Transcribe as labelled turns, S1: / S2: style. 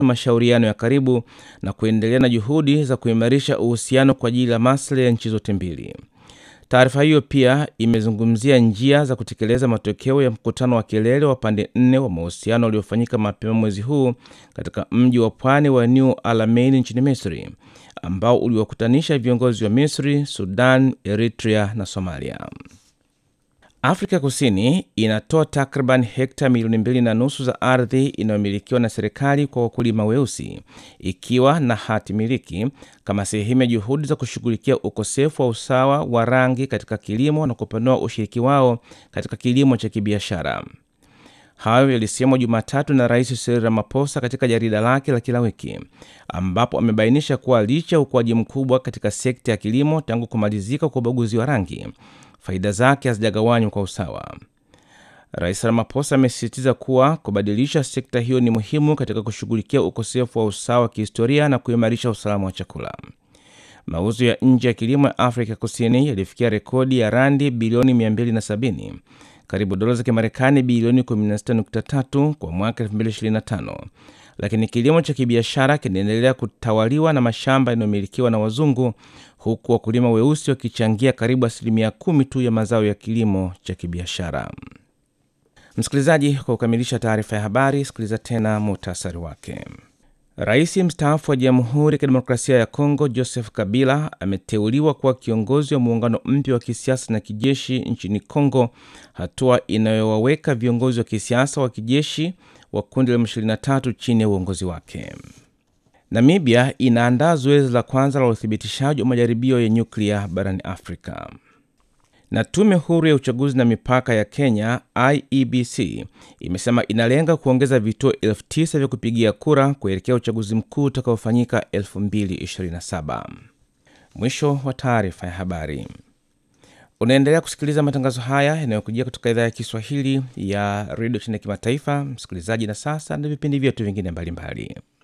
S1: mashauriano ya karibu na kuendelea na juhudi za kuimarisha uhusiano kwa ajili ya maslahi ya nchi zote mbili. Taarifa hiyo pia imezungumzia njia za kutekeleza matokeo ya mkutano wa kilele wa pande nne wa mahusiano uliofanyika mapema mwezi huu katika mji wa pwani wa New Alamein nchini Misri, ambao uliwakutanisha viongozi wa Misri, Sudan, Eritrea na Somalia. Afrika Kusini inatoa takriban hekta milioni mbili na nusu za ardhi inayomilikiwa na serikali kwa wakulima weusi ikiwa na hati miliki kama sehemu ya juhudi za kushughulikia ukosefu wa usawa wa rangi katika kilimo na kupanua ushiriki wao katika kilimo cha kibiashara. Hayo yalisemwa Jumatatu na Rais Cyril Ramaphosa katika jarida lake la kila wiki, ambapo amebainisha kuwa licha ya ukuaji mkubwa katika sekta ya kilimo tangu kumalizika kwa ubaguzi wa rangi faida zake hazijagawanywa kwa usawa. Rais Ramaphosa amesisitiza kuwa kubadilisha sekta hiyo ni muhimu katika kushughulikia ukosefu wa usawa wa kihistoria na kuimarisha usalama wa chakula. Mauzo ya nje ya kilimo ya Afrika Kusini yalifikia rekodi ya randi bilioni 270, karibu dola za Kimarekani bilioni 16.3 kwa mwaka 2025, lakini kilimo cha kibiashara kinaendelea kutawaliwa na mashamba yanayomilikiwa na wazungu huku wakulima weusi wakichangia karibu asilimia kumi tu ya mazao ya kilimo cha kibiashara. Msikilizaji, kwa kukamilisha taarifa ya habari, sikiliza tena muhtasari wake. Rais mstaafu wa Jamhuri ya Kidemokrasia ya Kongo Joseph Kabila ameteuliwa kuwa kiongozi wa muungano mpya wa kisiasa na kijeshi nchini Kongo, hatua inayowaweka viongozi wa kisiasa wa kijeshi wa kundi la M23 chini ya uongozi wake. Namibia inaandaa zoezi la kwanza la uthibitishaji wa majaribio ya nyuklia barani Afrika. Na tume huru ya uchaguzi na mipaka ya Kenya IEBC imesema inalenga kuongeza vituo elfu tisa vya kupigia kura kuelekea uchaguzi mkuu utakaofanyika 2027. Mwisho wa taarifa ya habari. Unaendelea kusikiliza matangazo haya yanayokujia kutoka idhaa ya Kiswahili ya redio chini ya kimataifa, msikilizaji. Na sasa na vipindi vyetu vingine mbalimbali.